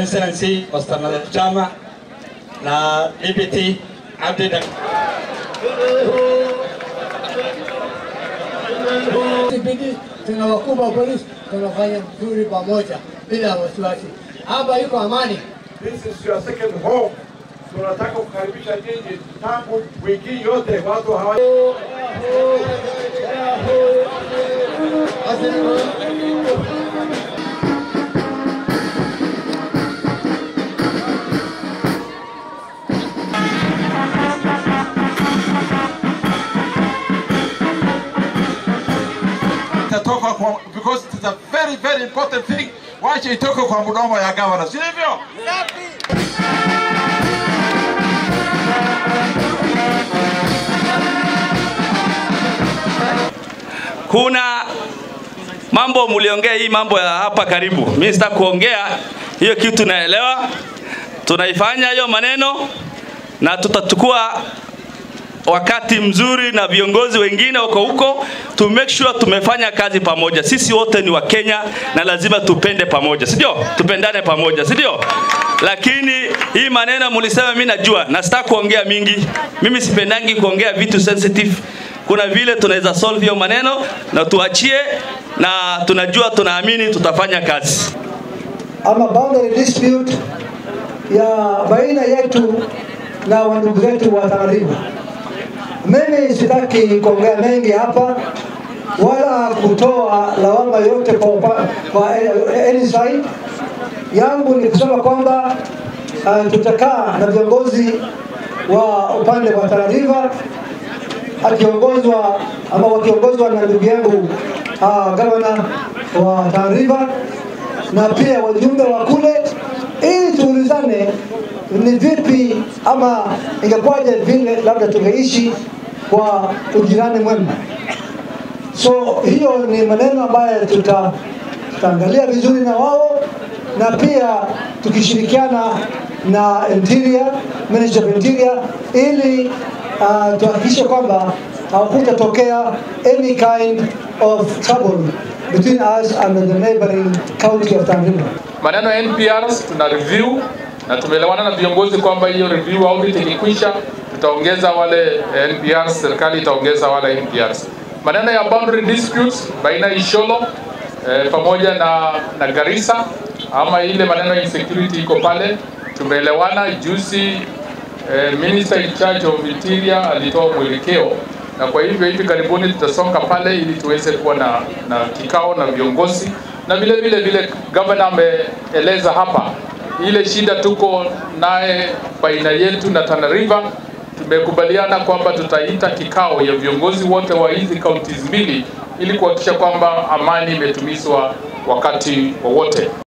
excellency Mr. Nadhif Chama na DPT Abdi Dak Bidi tuna wakubwa wa polisi tunafanya vizuri pamoja bila wasiwasi. Hapa iko amani. This is your second home. Tunataka kukaribisha nyinyi tangu wiki yote watu hawa itatoka kwa because it's a very very important thing. Wache itoke kwa mdomo ya governor, si hivyo? kuna mambo mliongea hii mambo ya hapa karibu. Mimi sitaki kuongea hiyo kitu, naelewa tunaifanya hiyo maneno na tutachukua wakati mzuri na viongozi wengine wako huko to make sure tumefanya kazi pamoja. Sisi wote ni wa Kenya na lazima tupende pamoja, si ndio? Tupendane pamoja, si ndio? Lakini hii maneno mlisema, mimi najua na sitaki kuongea mingi. Mimi sipendangi kuongea vitu sensitive. Kuna vile tunaweza solve hiyo maneno na tuachie, na tunajua tunaamini tutafanya kazi. ama boundary dispute ya baina yetu na wandugu zetu wa Tana River. Mimi sitaki kuongea mengi hapa wala kutoa lawama yote kwa, upa- kwa any side. Yangu ni kusema kwamba uh, tutakaa na viongozi wa upande wa Tana River akiongozwa ama wakiongozwa na ndugu yangu uh, gavana wa Tana River na pia wajumbe wa kule, ili tuulizane ni vipi ama ingekuwaje vile labda tungeishi kwa ujirani mwema. So hiyo ni maneno ambayo tuta tutaangalia vizuri na wao na pia tukishirikiana na Interior, Minister of Interior ili uh, tuhakikishe kwamba hakutatokea any kind of trouble between us and the neighboring county of Tana River. Maneno ya NPRs tuna review na tumeelewana na viongozi kwamba hiyo review audit ikikwisha, tutaongeza wale eh, NPRs, serikali itaongeza wale NPRs. Maneno ya boundary disputes baina ya Isholo eh, pamoja na, na Garissa ama ile maneno ya insecurity iko pale, tumeelewana juzi. Eh, minister in charge of interior alitoa mwelekeo na kwa hivyo hivi karibuni tutasonga pale ili tuweze kuwa na, na kikao na viongozi na vile vile vile governor ameeleza hapa ile shida tuko naye baina yetu na Tana River. Tumekubaliana kwamba tutaita kikao ya viongozi wote wa hizi counties mbili ili kuhakikisha kwamba amani imetumizwa wakati wowote.